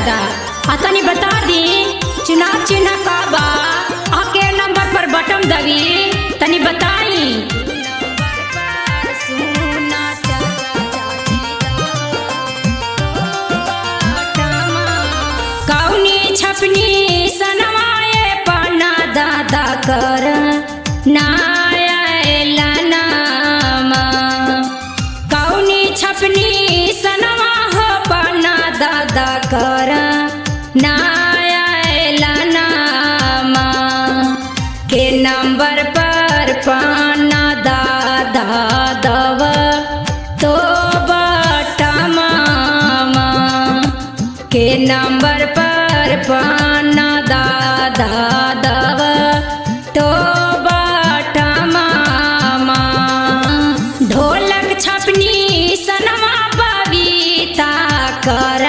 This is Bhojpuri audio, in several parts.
दादा आ तनी बता दी चुनाव चिन्ह का बा आ के नंबर पर बटन दबी तनी बताई कौनी छपनी सनवाए पन्ना दादा कर नाया नामा कौनी छपनी सनवा हो पन्ना दादा कर नाया नामा के नंबर पर पाना दादा दव तो बटा मामा के नंबर पर पाना दादा दव तो बटा मामा ढोलक छपनी सनमा बबीता कर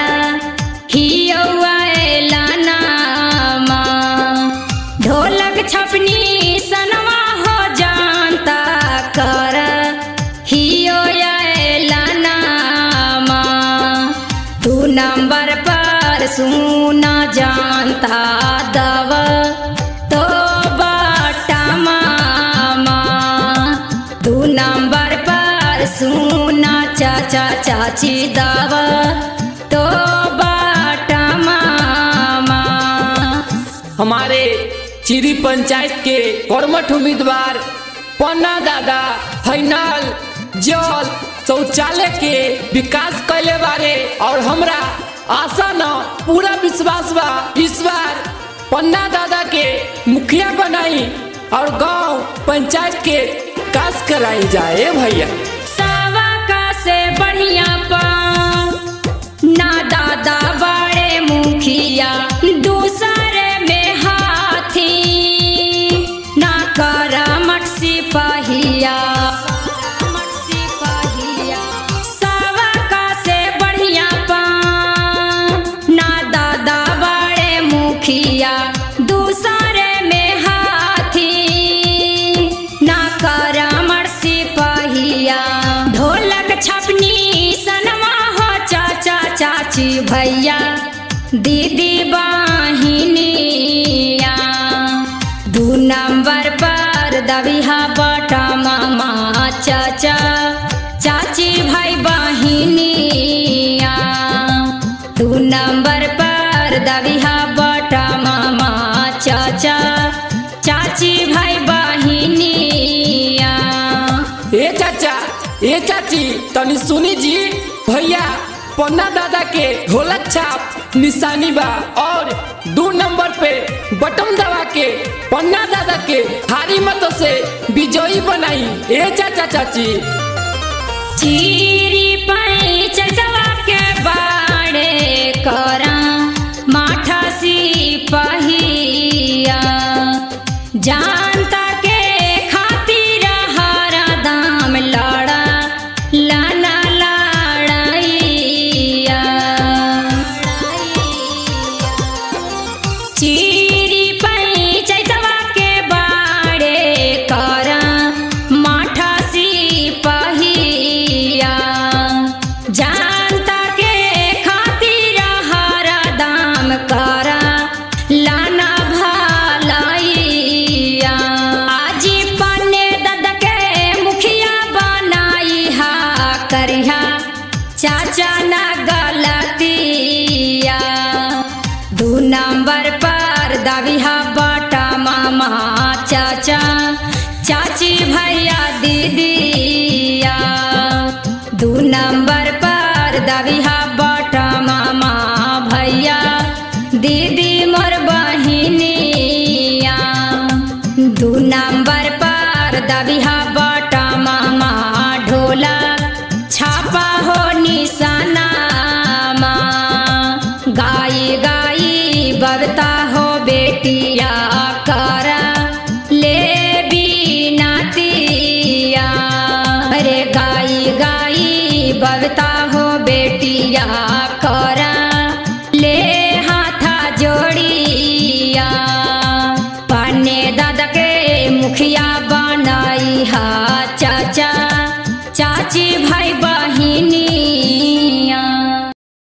हियौला नामा ढोलक छपनी सनमा हो जानता कर हियो नामा तू नंबर पर सुना जानता दव तो बटा मामा तू नंबर पर सुना चाचा चाची दव तो बटा मामा हमारे चिरी पंचायत के कर्मठ उम्मीदवार पन्ना दादा फैनल जल शौचालय के विकास कैले बारे और हमरा आशा न पूरा विश्वास बा इस बार पन्ना दादा के मुखिया बनाई और गांव पंचायत के कास कराई जाए भैया सावा का से बढ़िया पा ना दादा बड़े मुखिया दूसरे में हाथी ना कर मट सिपहिया सावा का से बढ़िया पा ना दादा बड़े मुखिया दूसरे में हाथी ना कर मर सिपहिया ढोलक छपनी सनवा हो चाचा चाची भैया दीदी बाहिनिया दू नंबर पर दबिहा बटा मामा चाचा चाची भाई बहिनिया दू नंबर पर दबिहा बटा मामा चाचा चाची भाई बहिनिया ए चाचा ए चाची तनी सुनी जी भैया पन्ना दादा के ढोलक छाप निशानी बा और दो नंबर पे बटन दबा के पन्ना दादा के हारी मतों से विजयी बनाई ए चाचा चाची चीरी पाई चटवा के बाड़े करा माठा सी पहिया जानता के खातिर हरा दाम लड़ा लाना लड़ाइया चीरी पई चैतवा के बाड़े करा माठा सी पहिया जानता के खातिर हरा दाम करा लाना भलाइया आजी पन्ने दद के मुखिया बनाई हा करिहा चाचा ना गलतिया दू नंबर पर दबिहा बटा मामा चाचा चाची भैया दीदिया दू नंबर पर दबिहा बटा मामा भैया दीदी मोर बहिनिया दू नंबर पर दबिहा बटा मामा ढोला छापा हो निशाना गाई गाई बबता हो बेटिया करा ले बीनातिया अरे गाई गाई बबता हो बेटिया करा ले हाथा जोड़िया पाने दादा के मुखिया बनाई हा चाचा चाची भाई बहिनी